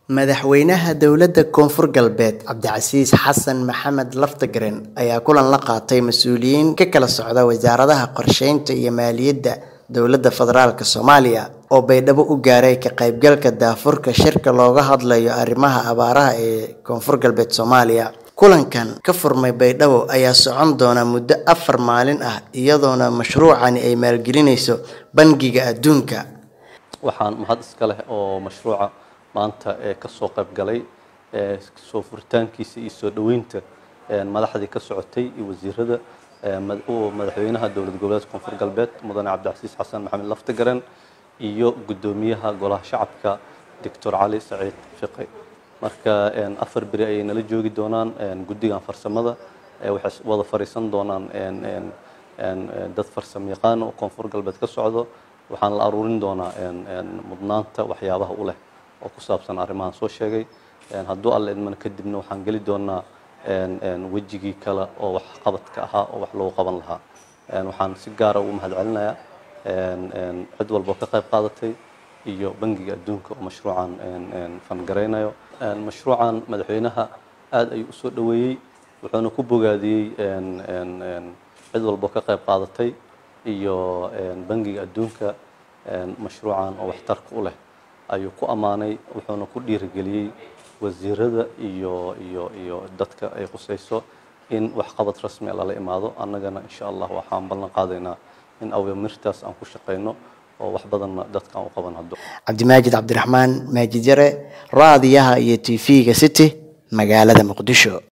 Madaxweynaha dowladda Koonfur Galbeed Cabdicasiis Xasan Maxamed Laftagareen ayaa kulan la qaatay mas'uuliyiin ka kala socda wasaaradaha qorsheynta iyo maaliyadda dowladda federaalk Soomaaliya oo baydhabo u gaaray ka qaybgalka daahfurka shirka looga hadlayo arrimaha abaaraha ee Koonfur Galbeed Soomaaliya. Kulankan ka furmay Baydhabo ayaa socon doona muddo afar maalin ah iyadoona mashruucani ay maalgelinayso Bangiga Adduunka. waxaan mahad iska leh oo mashruuca maanta ee ka soo qayb galay ee soo furitaankiisa iyo soo dhoweynta een madaxdii ka socotay iyo wasiirada ee mad- oo madaxweynaha dowlad goboleedka koonfur galbeed mudane cabdicasiis xasan maxamed laftagareen iyo guddoomiyaha golaha shacabka doctor cali saciid fiqi marka een afar beri ayay nala joogi doonaan een guddigan farsamada ee waxay wada fariisan doonaan een een een een dad farsamo yaqaan oo koonfur galbeed ka socdo waxaan la aruurin doonaa een een mudnaanta waxyaabaha u leh oo ku saabsan arrimahan soo sheegay een hadduu alle idmana kadibna waxaan geli doonaa een een wejigii kale oo wax qabadka ahaa oo wax loogu qaban lahaa een waxaan si gaara ugu mahadcelinayaa een een cid walba oo ka qayb qaadatay iyo bangiga adduunka oo mashruucan een een fangareynayo een mashruucan madaxweynaha aad ayuu usoo dhoweeyey wuxuuna ku bogaadiyey een een een cid walba oo ka qayb qaadatay iyo een bangiga adduunka een mashruucan oo waxtarka u leh ayuu ku ammaanay wuxuuna ku dhiirigeliyey wasiirada iyo iyo iyo dadka ay qusayso in waxqabad rasmi ah lala imaado annagana insha allah waxaan ballan qaadaynaa in awaamirtaas aan ku shaqayno oo wax badanna dadka aan u qaban haddo Cabdimaajid Cabdiraxmaan Maajid Yare raadiyaha iyo TV-ga City magaalada Muqdisho.